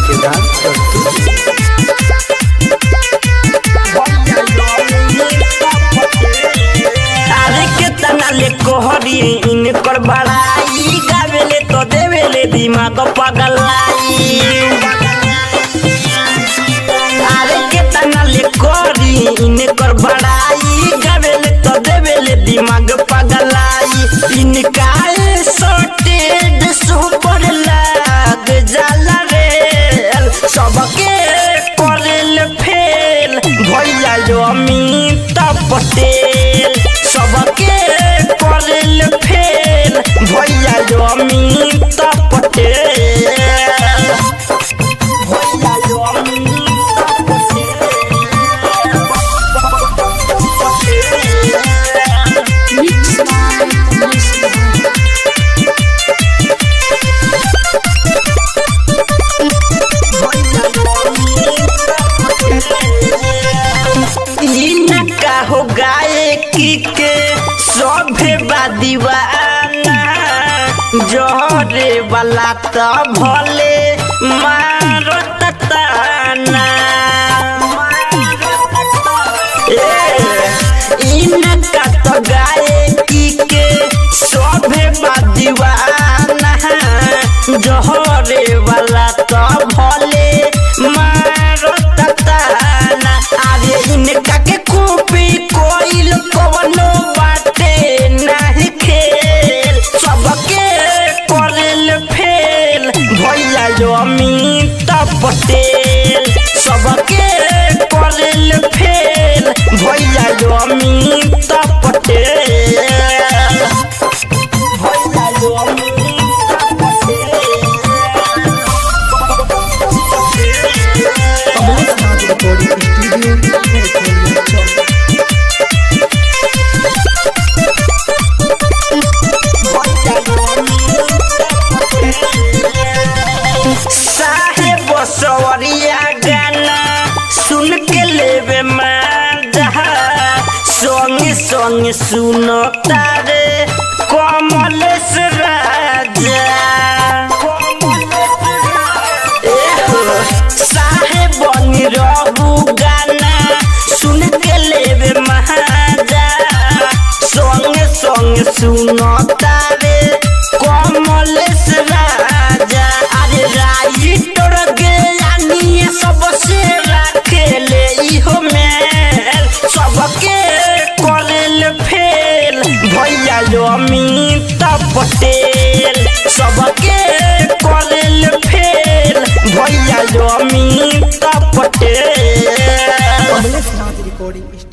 धमाकेदार प्रस्तुति अरे केतना ले कोहरी इनकर बड़ाई गावेले तो देवेले दिमाग पगलाई अरे केतना ले कोहरी इनकर बड़ाई गावेले तो देवेले दिमाग पगलाई इनका सोटेड सुपर लाग जाला रे सबके करेल फेल भैया जो अमित पटेल सबके करेल फेल भैया जो अमित पटेल भैया जो अमित इनका हो गायकी के सभे बा दीवाना जहरे वाला त भले मारो ताना ए, इनका तो गायकी के सभे बा दीवाना जहरे वाला त भले मारो ताना अरे इनका के कॉपी कोइल कवनो बाटे नहीं खेल सबके करेल फेल भैया जो अमित पटेल सबके करेल फेल भैया जो अमित पटेल भैया जो अमित कमलेश नाथ रिकॉर्डिंग स्टूडियो निर्मलिया चौक साहेब सवरिया गाना सुन के लेवे माजा संगे संगे सुनो तारे कमलेश राजा एहो, साहेब रहू गाना सुन के लेवे महाजा संगे संगे सुनो तारे कमलेश राजा अरे राइटर के यानी सबसे रखेले इहो मेल सबके करेल फेल भैया जो अमित पटेल सबके करेल फेल भैया जो अमित पटेल कमलेश नाथ रिकॉर्डिंग